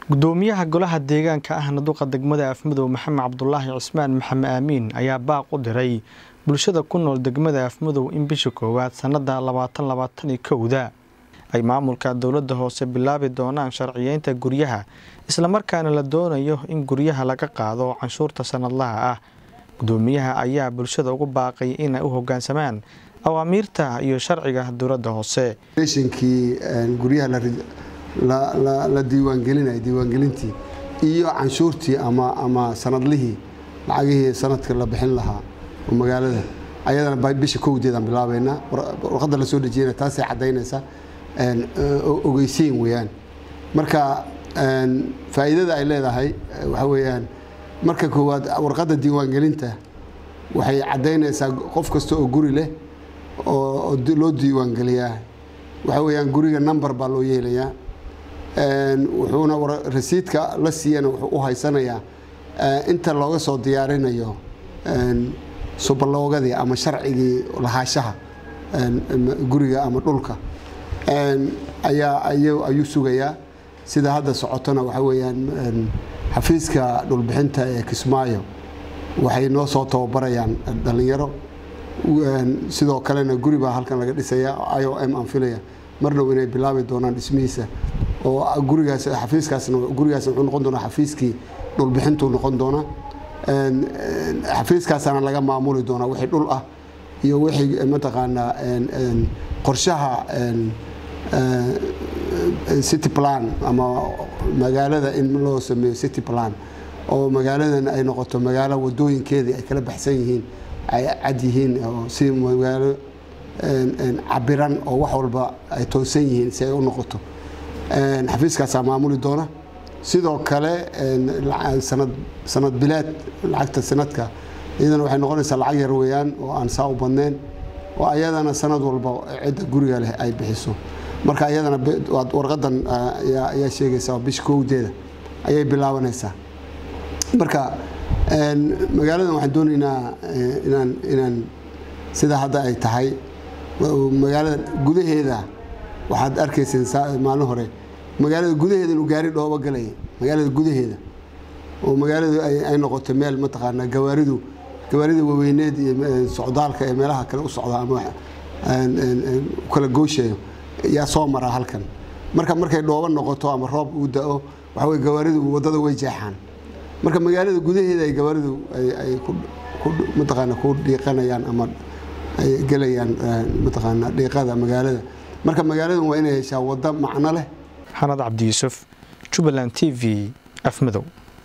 gudoomiyaha golaha deegaanka ahna duqa degmada afmadow maxamed cabdulaahi cismaan maxamed aamiin ayaa baaq u diray bulshada ku nool degmada afmadow in bisha koowaad sanada labaatan labaatan iyo kowda ay maamulka dowlada hoose bilaabi doonaan sharciyeynta guryaha islamarkaana la doonayo in guryaha laga qaado canshuurta sanadlaha ah gudoomiyaha ayaa bulshada ugu baaqay inay u hogaansamaan awaamiirta iyo sharciga dowlada hoose kii guryaha la diiwaangelinay diiwaangelintii iyo canshuurtii ama sanadlihii lacagihii sanadka la bixin lahaa oo magaalada ayadana bisha kowdeedaan bilaabaynaa warqadda la soo dejiyana taasay caddaynaysaa ogeysiin weyaan marka faa'iidada ay leedahay waxaa weeyaan marka koowaad warqadda diiwaangelinta waxay caddaynaysaa qof kasta oo guri leh oo loo diiwaangeliyaa waxaa weeyaan guriga number baa loo yeelayaa wuxuuna rasiidka la siiyana wuxuu u haysanayaa inta looga soo diyaarinayo subaloogadii ama sharcigii lahaashaha guriga ama dhulka ayaa ayuu sugayaa sida hadda socotona waxaa weeyaan xafiiska dhulbixinta ee kismaayo waxay noo soo tababarayaan dhallinyaro sidoo kalena guri baa halkan laga dhisaya i o m aan filaya marnhow inay bilaabi doonaan dhismihiisa oo gurigaas xafiiskaasna gurigaasna wuxuu noqon doonaa xafiiskii dhulbixintuu noqon doonaa xafiiskaasaana laga maamuli doonaa wixii dhul ah iyo wixii mataqaanaa qorshaha city plan ama magaalada in loo sameeyo city plan oo magaaladan ay noqoto magaalo wadooyinkeedii ay kala baxsan yihiin ay cad yihiin si magaalo cabiran oo wax walba ay toosan yihiin si ay u noqoto xafiiskaasaa maamuli doona sidoo kale sanad bilaad lacagta sanadka iyadana waxay noqonaysaa lacag yar weeyaan oo aan saa u badnayn oo ayadana sanad walba cidda guriga leh ay bixiso marka ayadana warqadan ayaa sheegaysaa bisha kowdeeda ayay bilaabanaysaa marka magaaladan waxaan doonaynaa inaan inaan sida hadda ay tahay magaalada gudaheeda waxaad arkayseen maalin hore magaalada gudaheeda inuu gaari dhoobo galaya magaalada gudaheeda oo magaaladu ay noqotay meel mataqaanaa gawaaridu gawaarida waaweyneed iyo socdaalka ee meelaha kale u socda ama kala gooshayo yaa soo maraa halkan marka markay dhoobo noqoto ama roob uu da-o waxaa wey gawaaridu waddada way jeexaan marka magaalada gudaheeda ay gawaaridu ay mataqaana ku dhiiqanayaan ama ay gelayaan mataqaana dhiiqada magaalada marka magaaladan waa inay heshaa waddo macno leh xanad cabdi yuusuf jubbaland t v afmadow